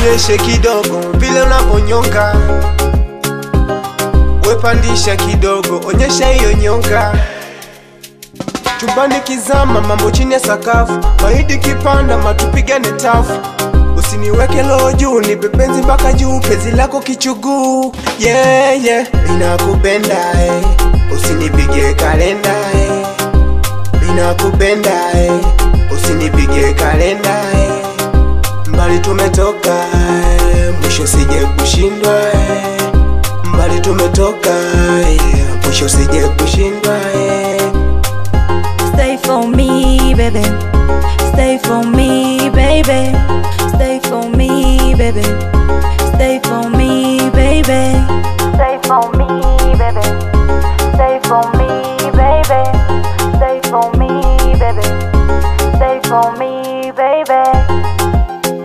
nionyeshe kidogo vile unavyonyonga, wepandisha kidogo, onyesha hiyo nyonga. Chumbani kizama, mambo chini ya sakafu, mahidi kipanda, matupigane tafu. Usiniweke loho juu, nipe penzi mpaka juu, penzi lako kichuguu. Yeah, yeah, ninakupenda eh. Usinipige kalenda eh. Ninakupenda eh. Usinipige kalenda eh. Mbali tumetoka eh. Mwisho sije kushindwa eh. Mbali tumetoka eh. Mwisho sije kushindwa eh. Stay for me, baby. Stay for me, baby. Stay for me, baby. Stay for me, baby. Stay for me, baby. Stay for me, baby. Stay for me, baby. Stay for me, baby.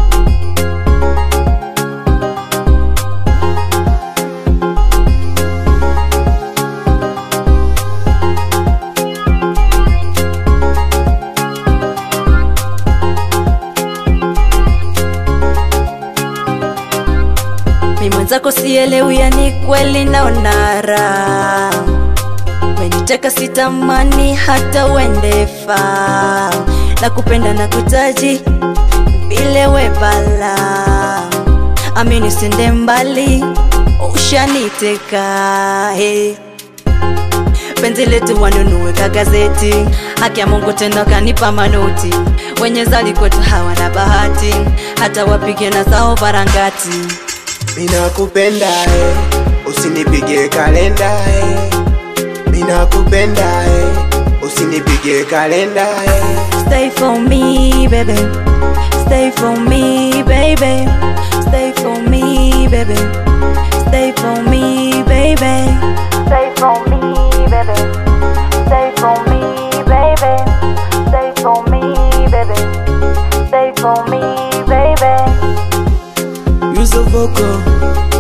mi mwenzako sielewi, yani kweli naona raha. Meniteka sitamani hata uendefa, na kupenda na kutaji vile we bala, amini sende mbali, ushaniteka hey. Penzi letu wanunue ka gazeti, haki ya Mungu tena kanipa manoti. Wenye zali kwetu hawana bahati, hata wapige na zao varangati. Ninakupenda eh, usinipige kalenda eh. Ninakupenda eh, usinipige kalenda eh. Stay for me, baby. Stay for me, baby. Stay for me, baby. Stay for me, baby. Stay for me, baby. Stay for me, baby. Stay for me, baby. Stay for me, baby. Use a vocal